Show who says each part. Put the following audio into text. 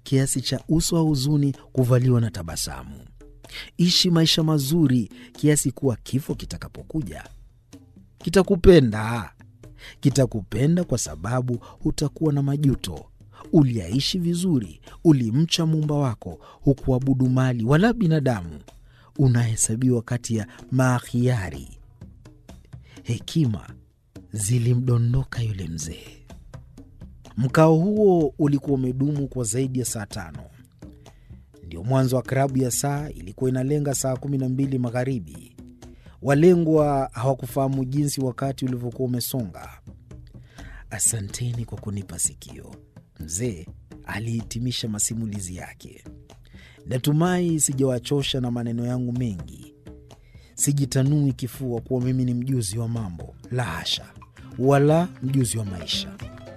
Speaker 1: kiasi cha uso wa huzuni kuvaliwa na tabasamu. Ishi maisha mazuri kiasi kuwa kifo kitakapokuja kitakupenda. Kitakupenda kwa sababu hutakuwa na majuto. Uliaishi vizuri, ulimcha muumba wako, hukuabudu mali wala binadamu. Unahesabiwa kati ya maakhiari. Hekima zilimdondoka yule mzee. Mkao huo ulikuwa umedumu kwa zaidi ya saa tano. Ndio mwanzo wa klabu ya saa ilikuwa inalenga saa kumi na mbili magharibi. Walengwa hawakufahamu jinsi wakati ulivyokuwa umesonga. Asanteni kwa kunipa sikio, mzee alihitimisha masimulizi yake. Natumai sijawachosha na maneno yangu mengi. Sijitanui kifua kuwa mimi ni mjuzi wa mambo, la hasha, wala mjuzi wa maisha.